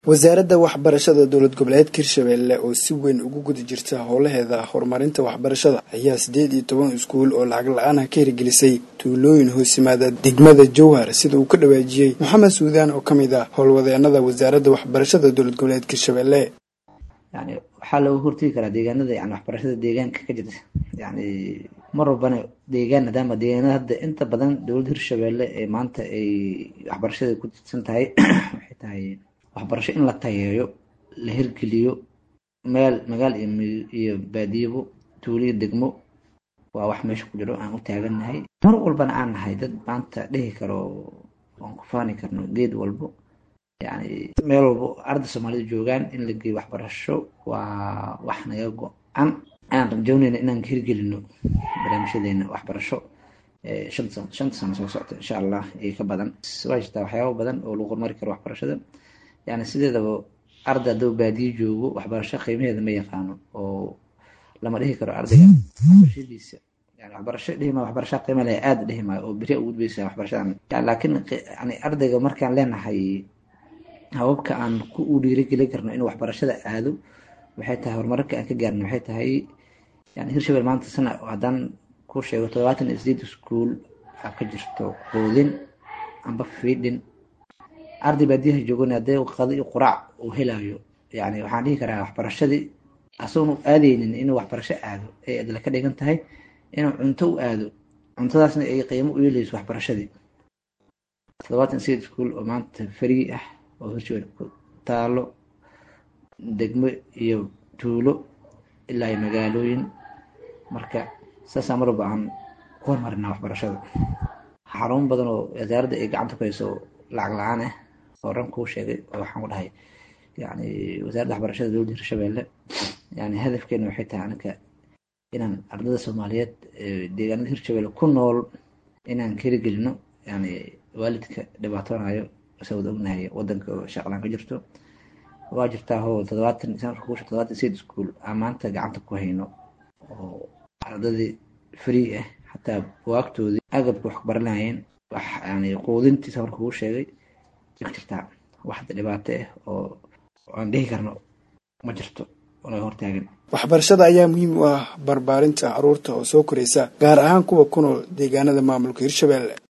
wasaaradda waxbarashada dowlad goboleedka hirshabeelle oo si weyn ugu guda jirta howlaheeda horumarinta waxbarashada ayaa siddeed iyo toban iskuul oo lacag la-aan ah ka hirgelisay tuulooyin hoos yimaada degmada jowhar sida uu ka dhawaajiyey moxamed suudaan oo ka mid ah howlwadeenada wasaaradda waxbarashada dowlad goboleedka hirshabeelle yani waxaa looga hortegi karaa deegaanada yani waxbarashada deegaanka ka jirta yani mar walbana deegaan maadaama deegaanada hadda inta badan dowladda hirshabeelle ee maanta ay waxbarashada ku tirsan tahay waxay tahay waxbarasho in la tayeeyo la hirgeliyo meel magaal iyo baadiyabo tuuliyo degmo waa wax meesha ku jiro aan u taagannahay mar walbana aan nahay dad maanta dhihi karo aan ku faani karno geed walbo yani meel walbo arda soomaalida joogaan in la geeyo waxbarasho waa wax naga go-an aan rajownayna inaan hirgelino barnaamijyadeena waxbarasho shanta sano soo socta insha allah iyo ka badan waa jirtaa waxyaaba badan oo lagu horumari karo waxbarashada yani sideedaba arda hadduu baadiyo joogo waxbarasho qiimaheeda ma yaqaano oo lama dhihi karo ardayga waxbarashadiisa yani waxbarasho dhihima waxbarasha qiima leh aada dhihi maayo oo beri ugudbaysa waxbarashadan laakiin yani ardayga markaan leenahay hababka aan ku u dhiirigelin karno inuu waxbarashada aado waxay tahay horumararka aan ka gaarno waxay tahay yani hirshabelle maanta sana haddaan ku sheego todobaatan iyo sideed iskuol aa ka jirto quudin amba fiidhin arday baadiyaha joogana hadee qado iyo quraac uu helayo yani waxaan dhihi karaa waxbarashadii asagoon aadeynin inuu waxbarasho aado ay adla ka dhigan tahay inuu cunto u aado cuntadaasna ay qiimo u yeeleyso waxbarashadii todobaatan iyo sideed iskuol oo maanta farii ah oo hirshabelle ku taalo degmo iyo tuulo ilaa iyo magaalooyin marka saasaa marwalba aan ku hormarinaa waxbarashada xarumo badan oo wasaaradda ay gacanta ku hayso lacag la-aan ah oo ran kuu sheegay oo waxaan ku dhahay yani wasaaradda waxbarashada dowladda hirshabeelle yani hadafkeena waxay tahay anaka inaan ardada soomaaliyeed deegaanada hirshabelle ku nool inaan ka hirigelino yani waalidka dhibaatoonayo sawad ognahay wadanka shaqlaan ka jirto waa jirtaa hoo todobaatan sanadka todobaatan sideed iskuol aan maanta gacanta ku hayno oo ardadii free ah xataa buwaagtoodii agabka wax baranayeen wax yani quudintiisa marka kuu sheegay ka jirtaa waxda dhibaato ah oo aan dhihi karno ma jirto onaga hortaagan waxbarashada ayaa muhiim u ah barbaarinta caruurta oo soo koraysa gaar ahaan kuwa ku nool deegaanada maamulka hirshabeelle